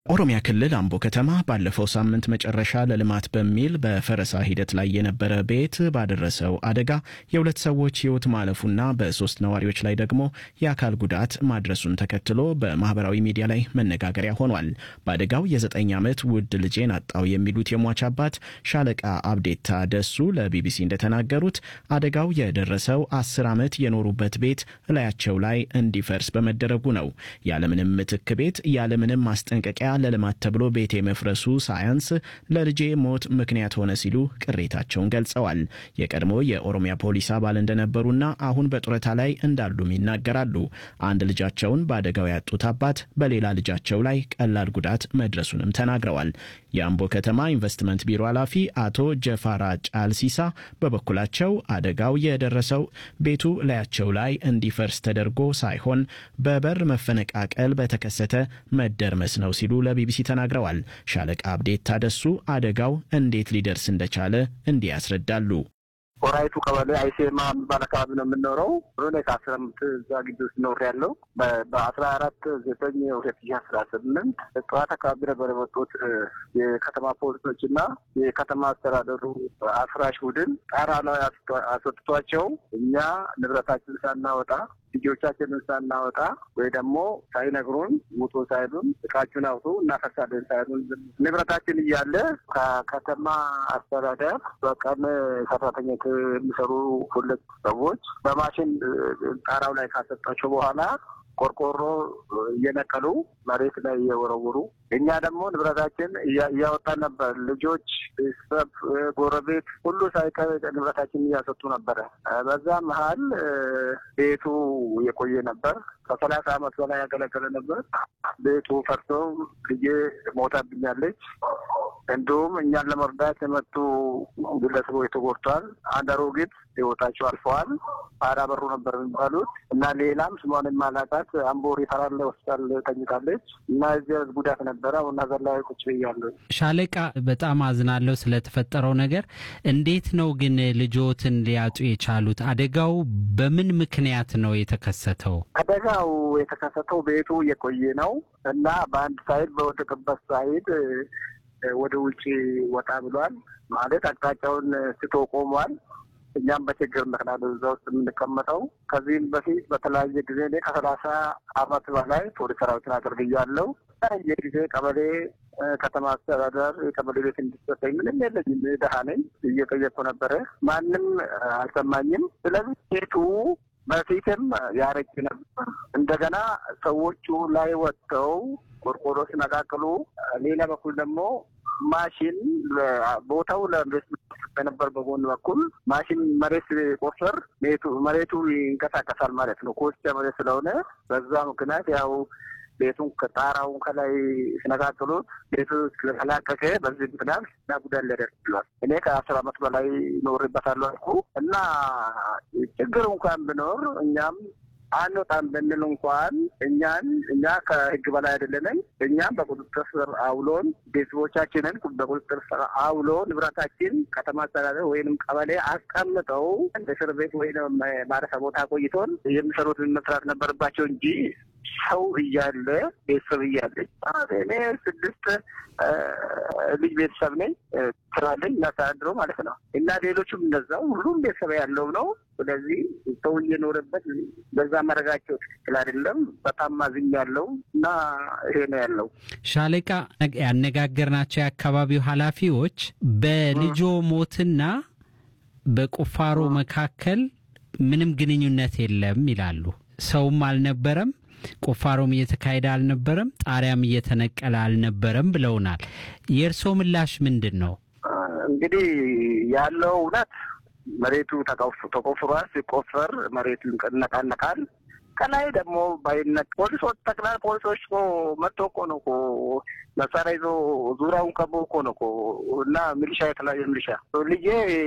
ኦሮሚያ ክልል አምቦ ከተማ ባለፈው ሳምንት መጨረሻ ለልማት በሚል በፈረሳ ሂደት ላይ የነበረ ቤት ባደረሰው አደጋ የሁለት ሰዎች ሕይወት ማለፉና በሶስት ነዋሪዎች ላይ ደግሞ የአካል ጉዳት ማድረሱን ተከትሎ በማህበራዊ ሚዲያ ላይ መነጋገሪያ ሆኗል። በአደጋው የዘጠኝ ዓመት ውድ ልጄን አጣው የሚሉት የሟች አባት ሻለቃ አብዴታ ደሱ ለቢቢሲ እንደተናገሩት አደጋው የደረሰው አስር ዓመት የኖሩበት ቤት እላያቸው ላይ እንዲፈርስ በመደረጉ ነው። ያለምንም ምትክ ቤት ያለምንም ማስጠንቀቂያ ለልማት ተብሎ ቤት የመፍረሱ ሳያንስ ለልጄ ሞት ምክንያት ሆነ ሲሉ ቅሬታቸውን ገልጸዋል። የቀድሞ የኦሮሚያ ፖሊስ አባል እንደነበሩና አሁን በጡረታ ላይ እንዳሉም ይናገራሉ። አንድ ልጃቸውን በአደጋው ያጡት አባት በሌላ ልጃቸው ላይ ቀላል ጉዳት መድረሱንም ተናግረዋል። የአምቦ ከተማ ኢንቨስትመንት ቢሮ ኃላፊ አቶ ጀፋራ ጫልሲሳ በበኩላቸው አደጋው የደረሰው ቤቱ ላያቸው ላይ እንዲፈርስ ተደርጎ ሳይሆን በበር መፈነቃቀል በተከሰተ መደርመስ ነው ሲሉ ለቢቢሲ ተናግረዋል። ሻለቃ አብዴት ታደሱ አደጋው እንዴት ሊደርስ እንደቻለ እንዲህ ያስረዳሉ። ሆራይቱ ቀበሌ አይሴማ የሚባል አካባቢ ነው የምንኖረው። ሆነ ከአስራ አምስት እዛ ግቢ ውስጥ ኖር ያለው በአስራ አራት ዘጠኝ ሁለት ሺህ አስራ ስምንት ጠዋት አካባቢ ነበር የመጡት የከተማ ፖሊሶች እና የከተማ አስተዳደሩ አፍራሽ ቡድን ጣራ ላይ አስወጥቷቸው እኛ ንብረታችን ሳናወጣ ልጆቻችንን ሳናወጣ ወይ ደግሞ ሳይነግሩን ውጡ ሳይሉን እቃችሁን አውጡ እናፈርሳለን ሳይሉን ንብረታችን እያለ ከከተማ አስተዳደር በቀን ሰራተኞች የሚሰሩ ሁለት ሰዎች በማሽን ጣራው ላይ ካሰጣቸው በኋላ ቆርቆሮ እየነቀሉ መሬት ላይ እየወረውሩ እኛ ደግሞ ንብረታችን እያወጣን ነበር። ልጆች፣ ቤተሰብ፣ ጎረቤት ሁሉ ሳይቀር ንብረታችን እያሰጡ ነበረ። በዛ መሀል ቤቱ የቆየ ነበር። ከሰላሳ ዓመት በላይ ያገለገለ ነበር። ቤቱ ፈርሶ ልጄ ሞታብኛለች። እንዲሁም እኛን ለመርዳት የመጡ ግለሰቦች ተጎድተዋል። አንድ አሮጊት ህይወታቸው አልፈዋል። አራ በሩ ነበር የሚባሉት እና ሌላም ስሟን የማላውቃት አምቦ ሪፈራል ሆስፒታል ተኝታለች እና እዚያ ጉዳት ነበረ። አሁን ሀገር ላይ ቁጭ ብያለሁ። ሻለቃ፣ በጣም አዝናለሁ ስለተፈጠረው ነገር። እንዴት ነው ግን ልጆትን ሊያጡ የቻሉት? አደጋው በምን ምክንያት ነው የተከሰተው? አደጋው የተከሰተው ቤቱ የቆየ ነው እና በአንድ ሳይድ በወደቅበት ሳይድ ወደ ውጭ ወጣ ብሏል። ማለት አቅጣጫውን ስቶ ቆሟል። እኛም በችግር ምክንያት እዛ ውስጥ የምንቀመጠው ከዚህም በፊት በተለያየ ጊዜ እኔ ከሰላሳ አመት በላይ ፖሊስ ሰራዊትን አገልግያለሁ። የተለያየ ጊዜ ቀበሌ ከተማ አስተዳደር የቀበሌ ቤት እንዲሰጠኝ ምንም የለኝም፣ ድሀ ነኝ። እየጠየቅኩ ነበረ፣ ማንም አልሰማኝም። ስለዚህ ቤቱ በፊትም ያረጅ ነበር። እንደገና ሰዎቹ ላይ ወጥተው ቆርቆሮ ሲነቃቅሉ፣ ሌላ በኩል ደግሞ ማሽን ቦታው ለኢንቨስትመንት በነበር በጎን በኩል ማሽን መሬት ቆፈር መሬቱ ይንቀሳቀሳል ማለት ነው። ኮስቻ መሬት ስለሆነ በዛ ምክንያት ያው ቤቱን ከጣራውን ከላይ ሲነቃቅሉት ቤቱ ስለተላቀቀ በዚህ ምክንያት እና ጉዳት ሊያደርስ ችሏል። እኔ ከአስር አመት በላይ ኖርበታለሁ አልኩ እና ችግር እንኳን ብኖር እኛም አንወጣም ብንል እንኳን እኛን እኛ ከህግ በላይ አይደለንም። እኛም በቁጥጥር ስር አውሎን ቤተሰቦቻችንን በቁጥጥር ስር አውሎ ንብረታችን ከተማ አስተዳደር ወይንም ቀበሌ አስቀምጠው እስር ቤት ወይም ማረፊያ ቦታ ቆይቶን የሚሰሩትን መስራት ነበረባቸው እንጂ ሰው እያለ ቤተሰብ እያለች እኔ ስድስት ልጅ ቤተሰብ ነኝ ስራለኝ እናስተዳድረው ማለት ነው እና ሌሎቹም እንደዛው ሁሉም ቤተሰብ ያለው ነው። ስለዚህ ሰው እየኖረበት በዛ መረጋቸው ትክክል አይደለም። በጣም ማዝኝ ያለው እና ይሄ ነው ያለው። ሻለቃ ያነጋገርናቸው የአካባቢው ኃላፊዎች በልጆ ሞትና በቁፋሮ መካከል ምንም ግንኙነት የለም ይላሉ። ሰውም አልነበረም ቁፋሮም እየተካሄደ አልነበረም፣ ጣሪያም እየተነቀለ አልነበረም ብለውናል። የእርስዎ ምላሽ ምንድን ነው? እንግዲህ ያለው እውነት መሬቱ ተቆፍሯል። ሲቆፈር መሬቱ ይነቃነቃል። ከላይ ደግሞ ባይነቅ ፖሊሶች ጠቅላይ ፖሊሶች እኮ መጥቶ እኮ ነው እኮ መሳሪያ ይዞ ዙሪያውን ከቦ እኮ ነው እኮ እና ሚሊሻ የተለያየ ሚሊሻ ልጄ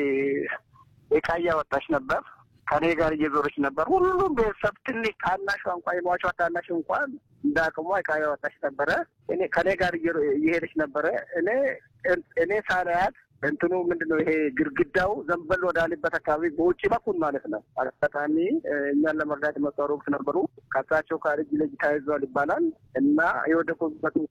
እቃ እያወጣች ነበር ከኔ ጋር እየዞረች ነበር። ሁሉም ቤተሰብ ትንሽ ታናሿ እንኳን የሟቿ ታናሽ እንኳን እንደ አቅሟ እቃ ያወጣች ነበረ። እኔ ከኔ ጋር እየሄደች ነበረ። እኔ እኔ ሳላያት እንትኑ ምንድን ነው ይሄ ግድግዳው ዘንበል ወዳለበት አካባቢ በውጭ በኩል ማለት ነው። አጋጣሚ እኛን ለመርዳት የመጡ አሮጊት ነበሩ። ከሳቸው ጋር እጅ ለእጅ ተያይዘዋል ይባላል እና የወደቁበት